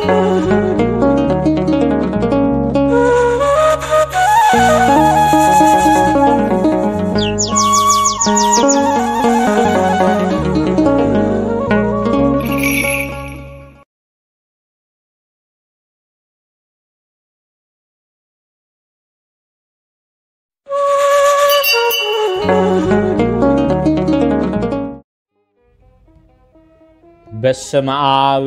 በስመ አብ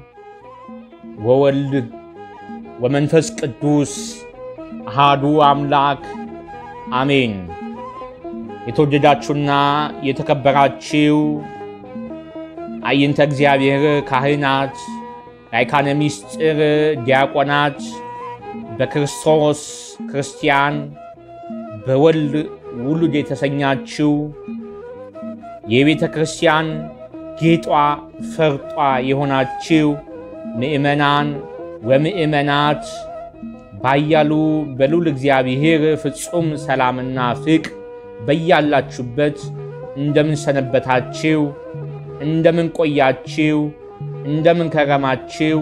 ወወልድ ወመንፈስ ቅዱስ አሃዱ አምላክ አሜን። የተወደዳችሁና የተከበራችሁ አይንተ እግዚአብሔር ካህናት፣ ላይካነ ምስጢር ዲያቆናት፣ በክርስቶስ ክርስቲያን በወልድ ውሉድ የተሰኛችው የቤተ ክርስቲያን ጌጧ ፈርጧ የሆናችው ምእመናን ወምእመናት ባያሉ በልዑል እግዚአብሔር ፍጹም ሰላምና ፍቅር በያላችሁበት እንደምን ሰነበታችሁ? እንደምን ቆያችሁ? እንደምን ከረማችሁ?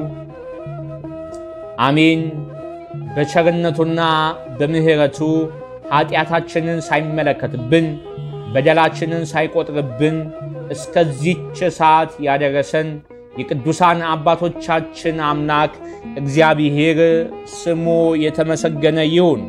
አሜን። በቸርነቱና በምሕረቱ ኃጢአታችንን ሳይመለከትብን በደላችንን ሳይቆጥርብን እስከዚች ሰዓት ያደረሰን የቅዱሳን አባቶቻችን አምላክ እግዚአብሔር ስሙ የተመሰገነ ይሁን።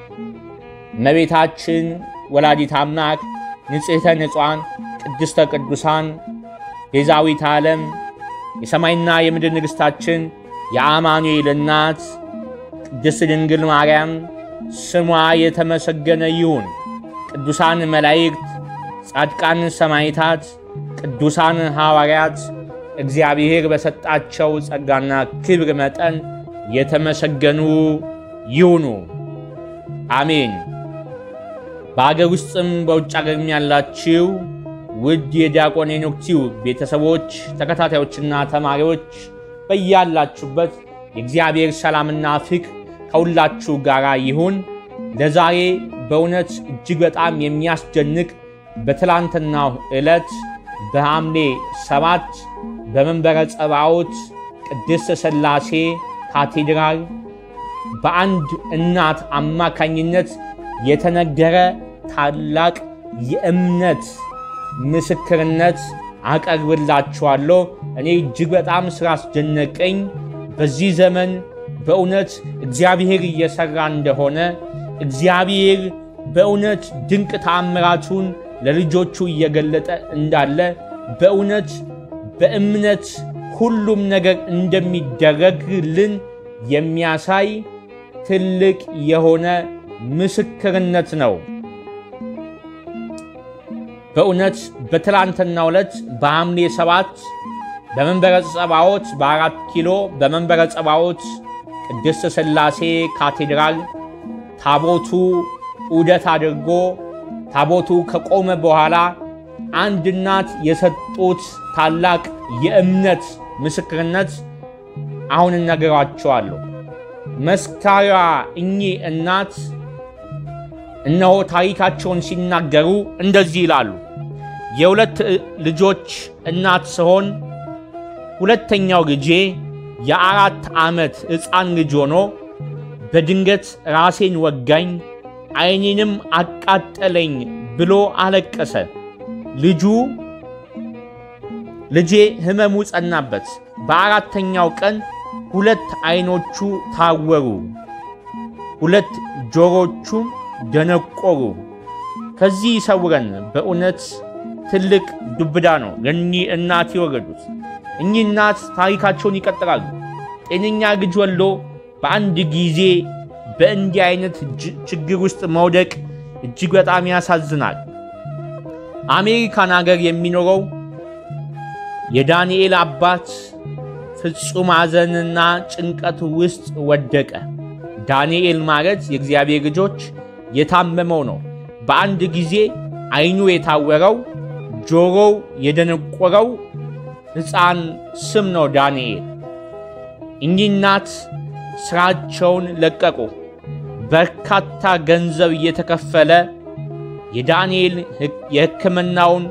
እመቤታችን ወላዲት አምላክ ንጽሕተ ንጹሐን ቅድስተ ቅዱሳን ቤዛዊት ዓለም የሰማይና የምድር ንግሥታችን የአማኑኤል እናት ቅድስት ድንግል ማርያም ስሟ የተመሰገነ ይሁን። ቅዱሳን መላእክት፣ ጻድቃን ሰማዕታት፣ ቅዱሳን ሐዋርያት እግዚአብሔር በሰጣቸው ጸጋና ክብር መጠን የተመሰገኑ ይሁኑ። አሜን። በአገር ውስጥም በውጭ አገርም ያላችሁ ውድ የዲያቆን ሄኖክ ቲዩብ ቤተሰቦች፣ ተከታታዮችና ተማሪዎች በያላችሁበት የእግዚአብሔር ሰላምና ፍቅር ከሁላችሁ ጋር ይሁን። ለዛሬ በእውነት እጅግ በጣም የሚያስደንቅ በትላንትናው ዕለት በሐምሌ ሰባት በመንበረ ጸባዖት ቅድስት ሥላሴ ካቴድራል በአንድ እናት አማካኝነት የተነገረ ታላቅ የእምነት ምስክርነት አቀርብላችኋለሁ። እኔ እጅግ በጣም ስላስደነቀኝ በዚህ ዘመን በእውነት እግዚአብሔር እየሠራ እንደሆነ እግዚአብሔር በእውነት ድንቅ ተአምራቱን ለልጆቹ እየገለጠ እንዳለ በእውነት በእምነት ሁሉም ነገር እንደሚደረግልን የሚያሳይ ትልቅ የሆነ ምስክርነት ነው። በእውነት በትላንትናው ዕለት በሐምሌ ሰባት በመንበረ ጸባዖት በአራት ኪሎ በመንበረ ጸባዖት ቅድስት ሥላሴ ካቴድራል ታቦቱ ዑደት አድርጎ ታቦቱ ከቆመ በኋላ አንድ እናት የሰጡት ታላቅ የእምነት ምስክርነት አሁን እነግራችኋለሁ። መስካሪዋ እኚህ እናት እነሆ ታሪካቸውን ሲናገሩ እንደዚህ ይላሉ። የሁለት ልጆች እናት ስሆን ሁለተኛው ልጄ የአራት ዓመት ሕፃን ልጅ ሆኖ በድንገት ራሴን ወጋኝ፣ ዓይኔንም አቃጠለኝ ብሎ አለቀሰ። ልጁ ልጄ ሕመሙ ጸናበት። በአራተኛው ቀን ሁለት ዓይኖቹ ታወሩ፣ ሁለት ጆሮቹም ደነቆሩ። ከዚህ ይሰውረን። በእውነት ትልቅ ዱብዳ ነው ለእኚህ እናት የወረዱት። እኚህ እናት ታሪካቸውን ይቀጥላሉ። ጤነኛ ልጅ ወልዶ በአንድ ጊዜ በእንዲህ አይነት ችግር ውስጥ መውደቅ እጅግ በጣም ያሳዝናል። አሜሪካን ሀገር የሚኖረው የዳንኤል አባት ፍጹም ሐዘንና ጭንቀት ውስጥ ወደቀ። ዳንኤል ማለት የእግዚአብሔር ልጆች የታመመው ነው። በአንድ ጊዜ ዓይኑ የታወረው ጆሮው የደነቆረው ሕፃን ስም ነው ዳንኤል። እኚህ እናት ሥራቸውን ለቀቁ። በርካታ ገንዘብ እየተከፈለ የዳንኤል የሕክምናውን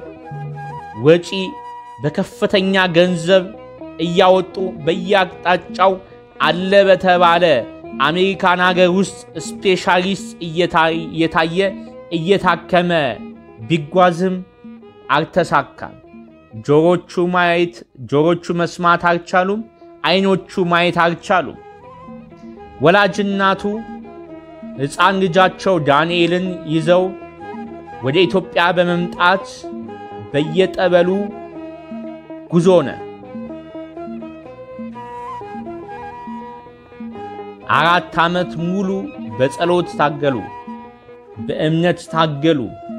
ወጪ በከፍተኛ ገንዘብ እያወጡ በየአቅጣጫው አለ በተባለ አሜሪካን ሀገር ውስጥ ስፔሻሊስት እየታየ እየታከመ ቢጓዝም አልተሳካም። ጆሮቹ ማየት ጆሮቹ መስማት አልቻሉም። አይኖቹ ማየት አልቻሉም። ወላጅናቱ ሕፃን ልጃቸው ዳንኤልን ይዘው ወደ ኢትዮጵያ በመምጣት በየጠበሉ ጉዞ ነ አራት ዓመት ሙሉ በጸሎት ታገሉ፣ በእምነት ታገሉ።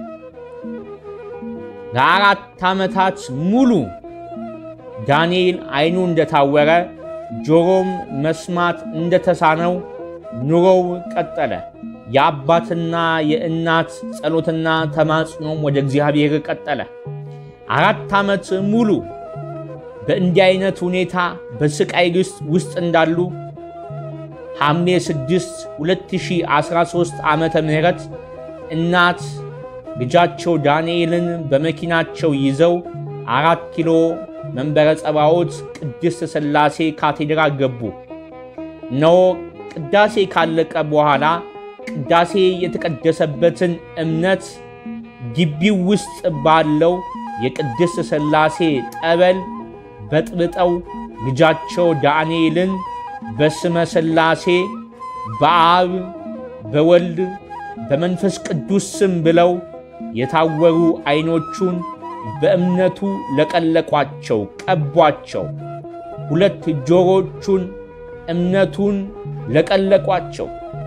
ለአራት ዓመታት ሙሉ ዳንኤል አይኑ እንደታወረ ጆሮም መስማት እንደተሳነው ኑሮው ቀጠለ። የአባትና የእናት ጸሎትና ተማጽኖም ወደ እግዚአብሔር ቀጠለ። አራት ዓመት ሙሉ በእንዲህ አይነት ሁኔታ በስቃይ ውስጥ እንዳሉ ሐምሌ 6 2013 ዓመተ ምህረት እናት ልጃቸው ዳንኤልን በመኪናቸው ይዘው አራት ኪሎ መንበረ ጸባዖት ቅድስት ሥላሴ ካቴድራል ገቡ። እነሆ ቅዳሴ ካለቀ በኋላ ቅዳሴ የተቀደሰበትን እምነት ግቢው ውስጥ ባለው የቅድስት ሥላሴ ጠበል በጥብጠው ልጃቸው ዳንኤልን በስመ ሥላሴ በአብ በወልድ በመንፈስ ቅዱስ ስም ብለው የታወሩ አይኖቹን በእምነቱ ለቀለቋቸው፣ ቀቧቸው። ሁለት ጆሮቹን እምነቱን ለቀለቋቸው።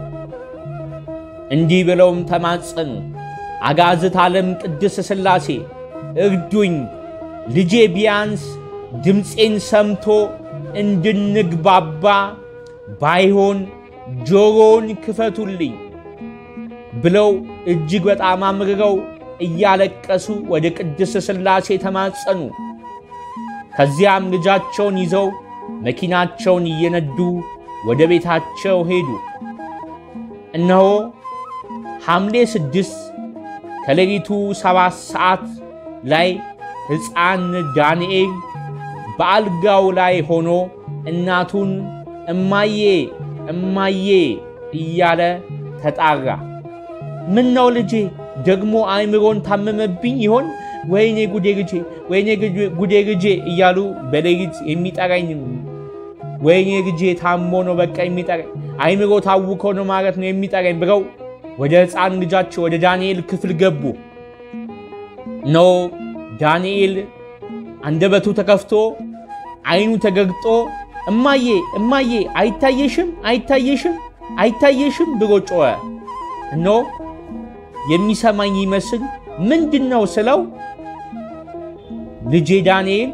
እንዲህ ብለውም ተማጸኑ። አጋዝት ዓለም ቅድስት ሥላሴ እርዱኝ፣ ልጄ ቢያንስ ድምፄን ሰምቶ እንድንግባባ ባይሆን ጆሮውን ክፈቱልኝ ብለው እጅግ በጣም አምርረው እያለቀሱ ወደ ቅድስት ሥላሴ ተማጸኑ። ከዚያም ልጃቸውን ይዘው መኪናቸውን እየነዱ ወደ ቤታቸው ሄዱ። እነሆ ሐምሌ ስድስት ከሌሊቱ ሰባት ሰዓት ላይ ሕፃን ዳንኤል በአልጋው ላይ ሆኖ እናቱን እማዬ እማዬ እያለ ተጣራ። ምን ነው ልጄ ደግሞ አእምሮን ታመመብኝ ይሆን? ወይኔ ጉዴ ልጄ፣ ወይኔ ጉዴ ልጄ እያሉ በሌሊት የሚጠራኝ ወይኔ ልጄ ታሞ ነው በቃ የሚጠራኝ አእምሮ ታውኮ ነው ማለት ነው የሚጠራኝ ብለው ወደ ሕፃን ልጃቸው ወደ ዳንኤል ክፍል ገቡ። ኖ ዳንኤል አንደበቱ ተከፍቶ አይኑ ተገግጦ እማዬ እማዬ አይታየሽም አይታየሽም አይታየሽም ብሎ ጮኸ። እኖ የሚሰማኝ ይመስል ምንድን ነው ስለው ልጄ ዳንኤል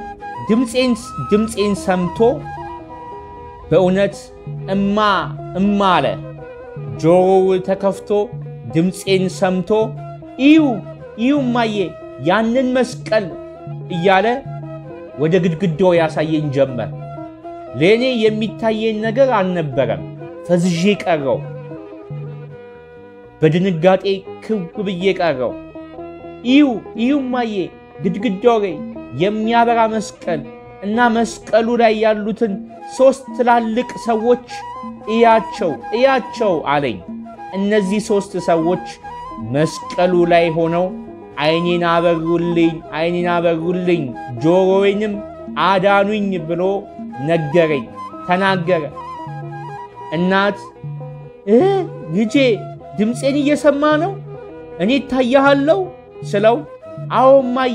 ድምፄን ሰምቶ በእውነት እማ እማ አለ። ጆሮው ተከፍቶ ድምፄን ሰምቶ እዩ እዩ እማዬ ያንን መስቀል እያለ ወደ ግድግዳው ያሳየኝ ጀመር። ለእኔ የሚታየኝ ነገር አልነበረም። ፈዝዤ ቀረው። በድንጋጤ ክው ብዬ ቀረው። እዩ እዩ እማዬ ግድግዳው ላይ የሚያበራ መስቀል እና መስቀሉ ላይ ያሉትን ሦስት ትላልቅ ሰዎች እያቸው እያቸው አለኝ። እነዚህ ሦስት ሰዎች መስቀሉ ላይ ሆነው ዓይኔን አበሩልኝ፣ ዓይኔን አበሩልኝ፣ ጆሮዬንም አዳኑኝ ብሎ ነገረኝ፣ ተናገረ። እናት እ ልጄ ድምፄን እየሰማ ነው? እኔ እታያሃለሁ ስለው አዎ እማዬ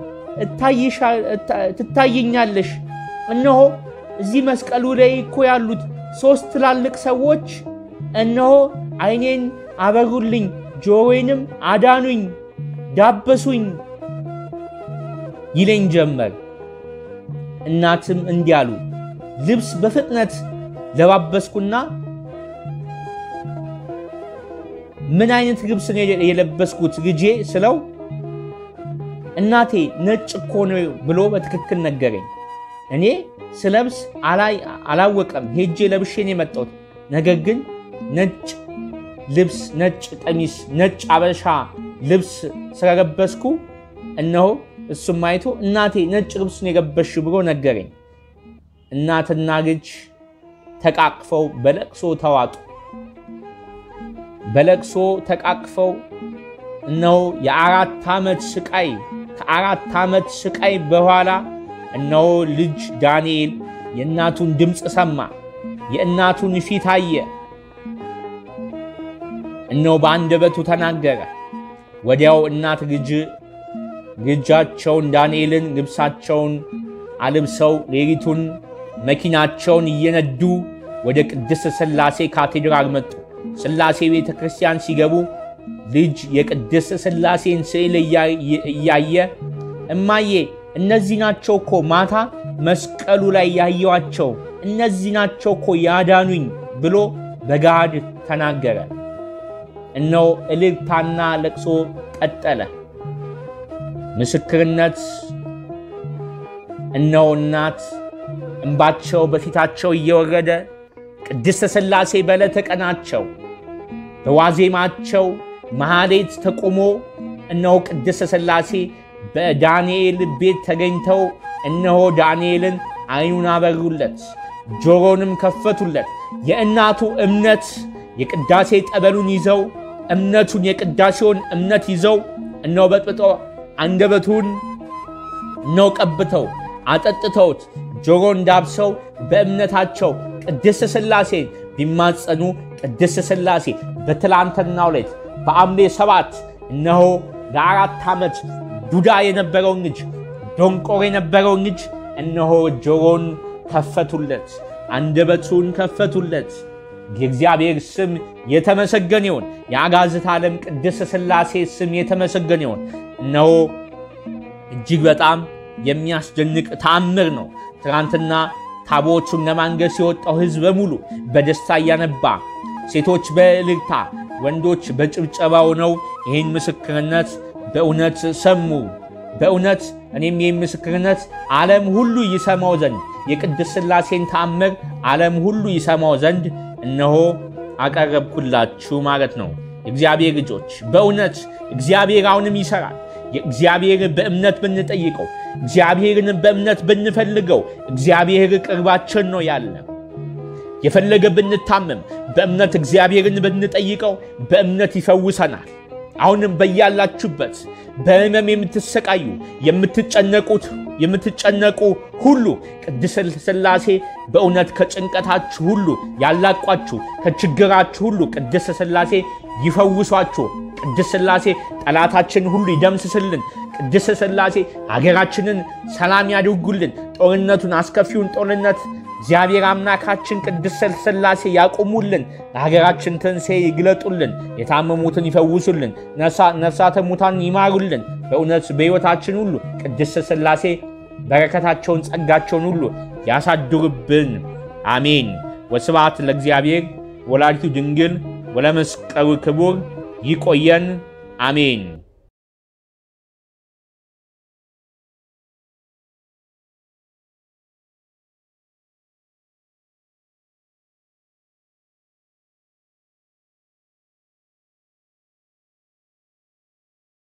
ትታየኛለሽ። እነሆ እዚህ መስቀሉ ላይ እኮ ያሉት ሦስት ትላልቅ ሰዎች እነሆ ዓይኔን አበሩልኝ፣ ጆሮዬንም አዳኑኝ፣ ዳበሱኝ ይለኝ ጀመር። እናትም እንዲህ አሉ። ልብስ በፍጥነት ለባበስኩና ምን አይነት ልብስ ነው የለበስኩት ልጄ ስለው እናቴ ነጭ እኮ ነው ብሎ በትክክል ነገረኝ። እኔ ስለብስ አላወቀም። ሄጄ ለብሼን የመጣሁት ነገር ግን ነጭ ልብስ፣ ነጭ ቀሚስ፣ ነጭ አበሻ ልብስ ስለለበስኩ እነሆ እሱም አይቶ እናቴ ነጭ ልብስ ነው የለበስሽው ብሎ ነገረኝ። እናትና ልጅ ተቃቅፈው በለቅሶ ተዋጡ። በለቅሶ ተቃቅፈው እነሆ የአራት ዓመት ስቃይ ከአራት ዓመት ስቃይ በኋላ እነሆ ልጅ ዳንኤል የእናቱን ድምፅ ሰማ፣ የእናቱን ፊት አየ። እነሆ በአንደበቱ ተናገረ። ወዲያው እናት ልጅ ልጃቸውን ዳንኤልን ልብሳቸውን አልብሰው ሌሊቱን መኪናቸውን እየነዱ ወደ ቅድስት ሥላሴ ካቴድራል መጡ። ሥላሴ ቤተ ክርስቲያን ሲገቡ ልጅ የቅድስት ሥላሴን ስዕል እያየ እማዬ እነዚህ ናቸው እኮ ማታ መስቀሉ ላይ ያየዋቸው እነዚህ ናቸው እኮ ያዳኑኝ ብሎ በገሃድ ተናገረ። እነሆ እልልታና ለቅሶ ቀጠለ። ምስክርነት እነሆ እናት እንባቸው በፊታቸው እየወረደ ቅድስተ ሥላሴ በዕለተ ቀናቸው በዋዜማቸው መሐሌት ተቆሞ እነሆ ቅድስተ ሥላሴ በዳንኤል ቤት ተገኝተው እነሆ ዳንኤልን ዓይኑን አበሩለት፣ ጆሮንም ከፈቱለት። የእናቱ እምነት የቅዳሴ ጠበሉን ይዘው እምነቱን የቅዳሴውን እምነት ይዘው እነሆ በጥብጦ አንደበቱን እነሆ ቀብተው አጠጥተውት ጆሮ እንዳብሰው በእምነታቸው ቅድስት ሥላሴን ቢማጸኑ ቅድስት ሥላሴ በትላንትናው ሌት በሐምሌ ሰባት እነሆ ለአራት ዓመት ዱዳ የነበረውን ልጅ ዶንቆር የነበረውን ልጅ እነሆ ጆሮን ከፈቱለት፣ አንደበቱን ከፈቱለት። የእግዚአብሔር ስም የተመሰገነ ይሁን። የአጋዝት ዓለም ቅድስት ሥላሴ ስም የተመሰገነ ይሁን። እነሆ እጅግ በጣም የሚያስደንቅ ተአምር ነው። ትናንትና ታቦቱን ለማንገስ የወጣው ሕዝብ በሙሉ በደስታ እያነባ፣ ሴቶች በእልልታ ወንዶች በጭብጨባው ነው ይህን ምስክርነት በእውነት ሰሙ። በእውነት እኔም ይህን ምስክርነት ዓለም ሁሉ ይሰማው ዘንድ የቅድስት ሥላሴን ተአምር ዓለም ሁሉ ይሰማው ዘንድ እነሆ አቀረብኩላችሁ ማለት ነው። እግዚአብሔር ልጆች በእውነት እግዚአብሔር አሁንም ይሠራል። እግዚአብሔርን በእምነት ብንጠይቀው፣ እግዚአብሔርን በእምነት ብንፈልገው እግዚአብሔር ቅርባችን ነው ያለ የፈለገ ብንታመም በእምነት እግዚአብሔርን ብንጠይቀው በእምነት ይፈውሰናል። አሁንም በያላችሁበት በሕመም የምትሰቃዩ የምትጨነቁት የምትጨነቁ ሁሉ ቅድስት ሥላሴ በእውነት ከጭንቀታችሁ ሁሉ ያላቋችሁ ከችግራችሁ ሁሉ ቅድስት ሥላሴ ይፈውሷችሁ። ቅድስት ሥላሴ ጠላታችን ሁሉ ይደምስስልን። ቅድስት ሥላሴ ሀገራችንን ሰላም ያድርጉልን። ጦርነቱን አስከፊውን ጦርነት እግዚአብሔር አምላካችን ቅድስት ሥላሴ ያቆሙልን። ለሀገራችን ትንሣኤ ይግለጡልን። የታመሙትን ይፈውሱልን። ነፍሳተ ሙታን ይማሩልን። በእውነት በሕይወታችን ሁሉ ቅድስት ሥላሴ በረከታቸውን ጸጋቸውን ሁሉ ያሳድሩብን። አሜን። ወስብሐት ለእግዚአብሔር ወላዲቱ ድንግል ወለመስቀሉ ክቡር። ይቆየን። አሜን።